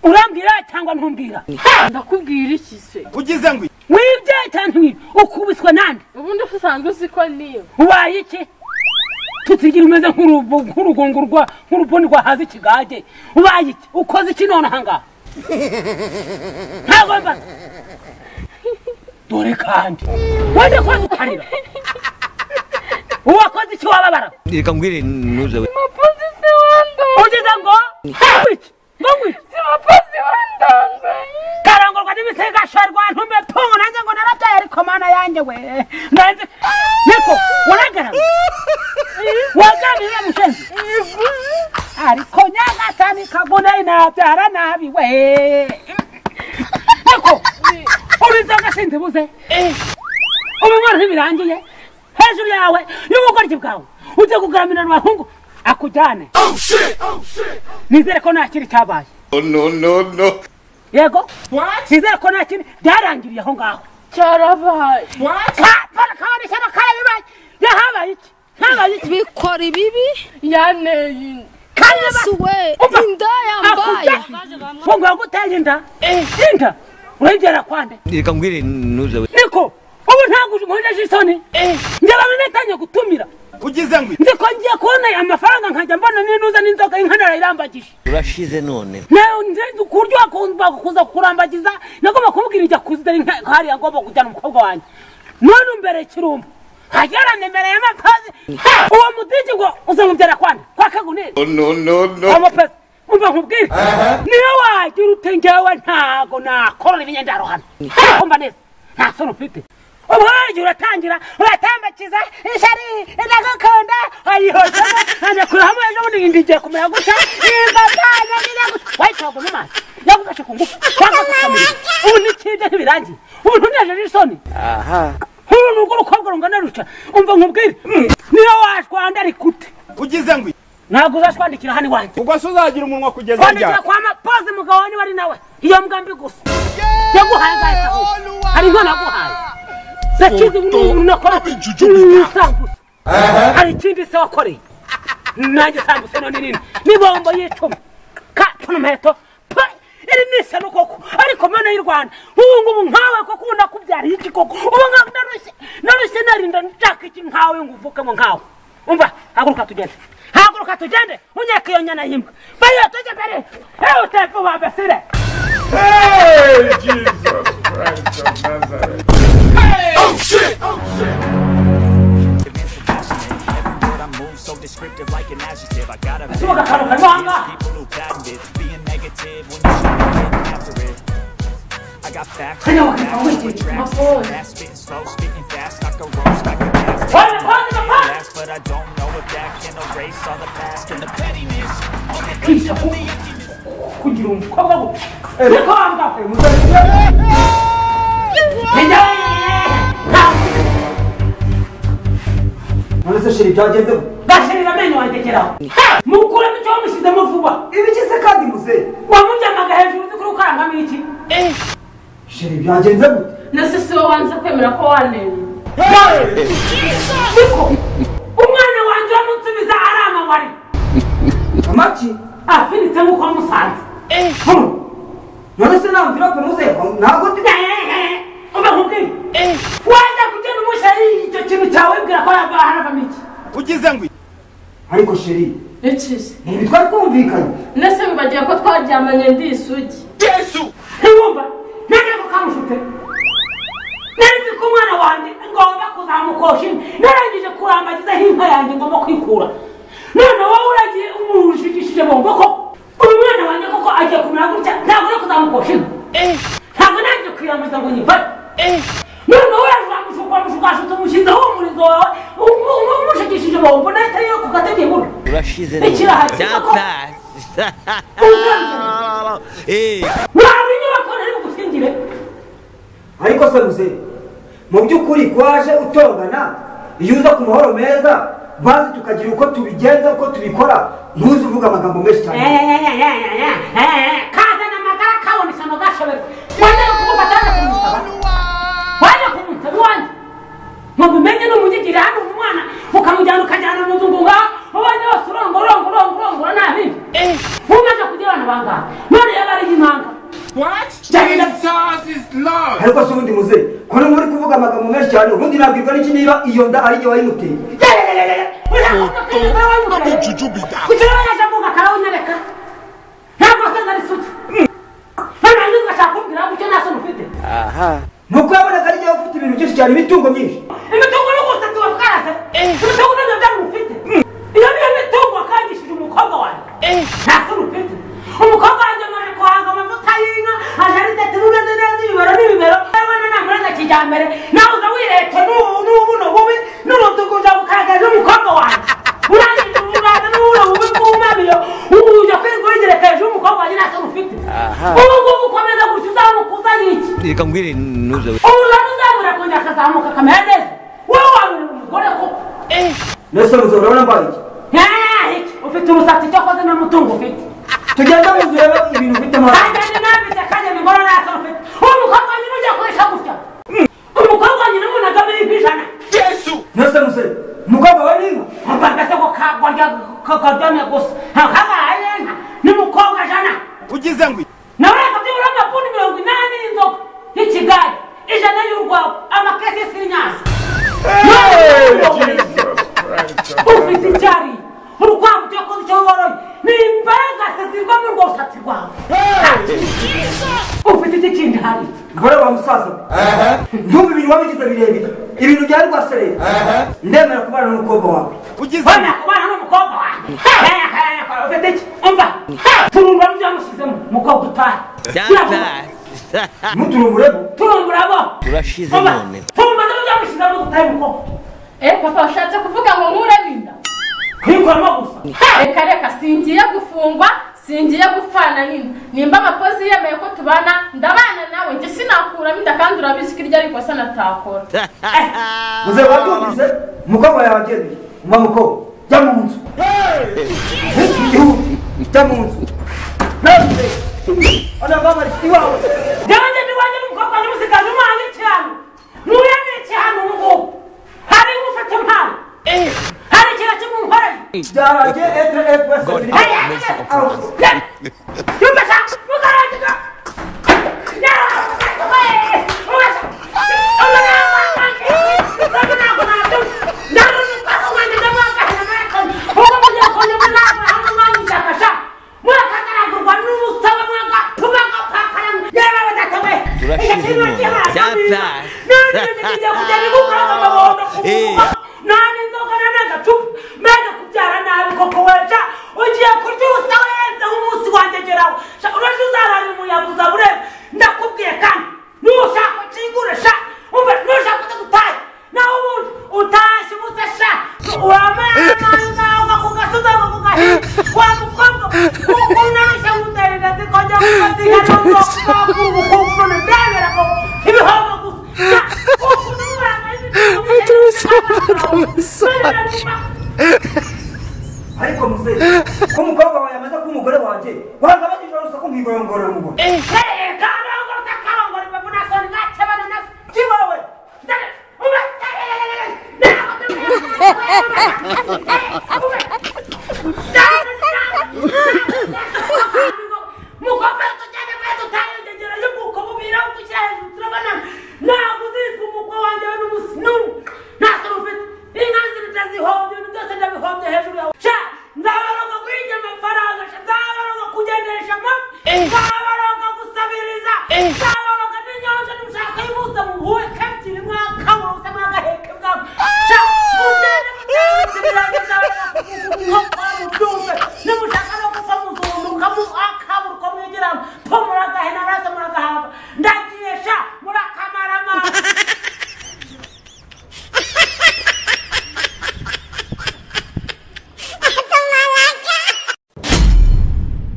urambwira cyangwa ntumbwira ndakubwira iki se ugize ngo wibye cyane nk'ibi ukubiswa nande ubundi usanzwe uzi ko niyo ubaye iki tutigire umeze nk'urubu- nk'urugungu rwa nk'urubuni rwahaze ikigage ubaye iki ukoze iki none ahangaha ntabwo mbaza dore kandi wenda koze ukarira uwakoze iki wababara reka ngwire ntuze we umupolisi wandanga ugize ngo ngwiki ngo ngwiki si umupolisi wandanga karangurwa n'ibisigasharwa ntume tungu nanjye ngo narabyaye ariko mana yanjye we nanjye niko waragarama waganira mushenzi ariko nyagasani kagunayi nabyara nabi we niko uri inzoga sinzi buze ubu mwana ntibirangiye hejuru yawe y'ubugoryi bwawe ujye kugaramira mu bahungu akujyane nizere ko nta kiri cyabaye no no no yego sizere ko nta kintu byarangiriye aho ngaho cyarabaye kapara kaboneka n'akabibaye yahabaye iki habaye iki bikora ibibi yaneye inda yesu we Umva. inda yambaye ngo ngo guteye inda inda urengera kwande reka ngwire ntuze we niko ubu ntabwo nkojeje isoni njye bamwe netangiye gutumira ugize ngo nzi ko ngiye kubona amafaranga nkajya mbona ninuza n'inzoga inkanara irambagije urashize none nawe nzi ku buryo wakunda kuza kukurambagiza nagomba kumubwira ijya kuzidari hariya agomba kujyana umukobwa wanjye none umbere kirumba hagera nimero ya makazi uwo mudigi ngo uzamubyara kwana kwa kaguneri no no no amapesa umva nkubwire niyo wagira ute njyewe ntago nakorora ibinyendaro hano kumva neza nta soni ufite ubwo wagiye uratangira uratambakiza ishyari ndagukunda ayihoza anakuraho ejo bundi indi igiye kumera gutya nimba bwana nyiraguta wayitwaga n'amazi yagufashe ku ngufu cyangwa kukamira ubu n'ikibye ntibirangiye ubu ntunejeje isoni nk'uru ni urwo rukobwa rungana ruca umva nkubwire niyo washwanda ariko ute ugize ngo ntabwo uzashwandikira hano iwanjye ubwo se uzagira umunwa kugeza kwandikira kwa mapozi mugabo niba ari nawe iyo mgambi gusa yaguhaye agahesaho hari inkono yaguhaye ndakizi n'umuntu nakora isambusa hari ikindi se wakoreye nanjye sambusa none nini n'ibombo y'icuma ka tuno muheto pa iri ni isano koko ariko mana y'u rwanda nk'ubu ngubu nkawe koko ubu nakubyariye iki koko ubu nkawe narushye narushye narinda nshaka iki nkawe ngo uvukemo nkawe umva haguruka tugende haguruka tugende unyaka iyo nyana y'imbwa bayo tujye mbere ewe utepfu babesire hey jesus christ of nazareth Suba akantu karimo aha ngaha kajya wakitwa wikiri Wala, wala, wala. kwisha ku kugira umukobwa we niko wambaye umusore none se sheri byagenzeho gashirira amenyo wanjyegeraho mukuremo icyo wamushyizemo vuba ibikize kandi muze wamuryamaga hejuru uzi kuri ukarangamo iki sheri byagenze gute nasi si wowe wanze kwemera ko waneye inda niko umwana wanjye wamutumiza ari amawari amaki afinitse nk'uko wamusanze Hano. none se nta mvira kunoze ntabwo ndi umva nkubwire wajya kugenda umushyira icyo kintu cyawe wibwira ko yava haravamo iki ugize ngo ariko sheri iki se ntibi twari twumvikanye nese wibagiwe ko twaryamanye ndi isugi yesu ntiwumva nange ko kamushutse nari ko umwana wanjye ngomba kuzamukosha inka narangije kurambagizaho inka yanjye ngomba kwikura none wowe uragiye umushigishije bombo ko uyu mwana wanjye koko agiye kumera gutya ntabwo uri kuzamukosha inka ntabwo nange kwirambaza ngo nyifate none wowe uramushukashutse umushyizeho umurizo wawe umu- umu- umushigishije bombo nahita yo ku gategemura urashize Ikiraha kirimo ko- uzongera Eh, waba inyubako nari bugusingire ariko se muze mu by'ukuri waje utongana iyo uza ku mahoro meza maze tukagira uko tubigenza uko tubikora ntuzi uvuga amagambo menshi cyane kazana amagara kaboneka ngo gashoberwe wajya no kumufata wajya kumusaba wajya kumusaba iwanjye ngo bimenye n'umugigire hano umwana ukamujyana ukajyana mu nzu ngo ngaho ubanze wose urongorongorongorongora nta bindi umaze kugira abana bangahe none yaba ari impanga What? Jabira. Jesus is Lord. ariko se ubundi muze ko no muri kuvuga amagambo menshi cyane ubundi nabwirwa n'iki niba iyo nda ari jye wayimuteye kugira ngo ajya kuvuga akarawunyereka ntabwo se nari suti none nanjye ugashaka kumbwira ngo icyo nta soni ufite nuko yabonaga ari jye ufite ibintu byinshi cyane imitungo myinshi imitungo y'ubusa tuba twaraze imitungo ntabyo byari ufite iyo niyo mitungo kangishije umukobwa wanjye nta soni ufite umukobwa wanjye amaze guhanga amavuta y'inka aje ari tete n'umeze neza ibibero n'ibibero abona namuraza kijyambere nawe uza wiretse n'ubu n'ubu n'ububi n'umutuku uza gukaragaza umukobwa wanjye urangiza umuraza n'ubuno bubi bw'umamiyo ubu ujya kwirirwa wigerekeje umukobwa wanjye nta soni ufite ubu ngubu ukomeza gutya uzamukuza n'iki reka mbwire ntuze we umuntu uzabura kongera akazamuka akamera neza wowe wabura umugore ko mbese muze urabona mbaye iki iki ufite umusatsi icyo akoze n'umutungo ufite tugenda muze urebe ibintu ufite amahanga kandi ni nambitse kandi ni ngoro ntacyo ufite uwo mukobwa nyine ujya kurisha gutya umukobwa nyine umuntu agamira ku ijana mbese muze umukobwa we n'inka mupanga se ko karyamye gusa ntakabaye inka n'umukobwa jana Ugize ngwi. nawe akabyibura amakundi mirongo inani y'inzoga y'ikigari ijana y'urwagwa amakesi y'isinyasi ufite icyari urukwavu tuyakoze icyo woroye ni imbagase zirwa muri urwo rusatsi rwawe ufite iki kindi hari gore wa musaza we ntubu ibintu wabigize birebire ibintu byari rwasereye ndemera kubana n'umukobwa wawe Ugize wenda kubana n'umukobwa wanjye ufite iki umva turumba n'ibyamushyizemo umukobwa utari cyangwa ntuturumburemo turumbura bo urashize umva none turumba n'ibyamushyizemo utari umukobwa Eh papa ushatse kuvuga ngo nkurabinda kuyikoramo gusa reka reka singiye gufungwa singiye gupfana nina nimba amakozi yemeye ko tubana ndabana nawe njye sinakuramo inda kandi urabizi ko iryo ari ikosa natakora muze wabyumvise umukobwa yawe agendeye umva mukobwa jya mu nzu Yihuta, jya mu nzu ntuze anavama iwawe yanjye niwanjye n'umukobwa wanjye musigaje umwana ikihano nuyemeye ikihano ubu ngubu hari ufite impano hari ikintu kimwe unkoreye byaragiye etre etre God, Hey, hey, hey, hey. Yeah. You better look around the door. Yeah, get away. Oh, my God. Oh, my God, my God. You're talking now, my God. Now, you pass away the devil of God, my God. Oh, my God, you're calling me now, my God, my God, my God. Mwa kakara gurwa nubu sawa mwa ka tuma ka pakara yara wada tawe. Turashize none. Data. Nani nijija kujaribu kwa kama waona Eh. kufunga. Nani ndoka na nanga tu. Mena kubyara nabi koko weja. Ugiye kurya ubusa weza umunsi wanjye geraho. Sha uraje uzarara umuyaga uzabure. Ndakubwiye kandi. Nushaka kingure sha. Umva nushaka kutaye. Nawe ubundi utashye ubusa sha. Uramara nawe kugasoza kugahi. Wa mukobwa. Ukuna sha utarira tikoja kukatika nongo kwa kubukumbu na ndabera ko. Ibihobo gusa. Sha. Ukunura ariko muze ko umukobwa wawe amaze kuba umugore wanjye wagabanyije urusaku nkigoyongorera umugore Erega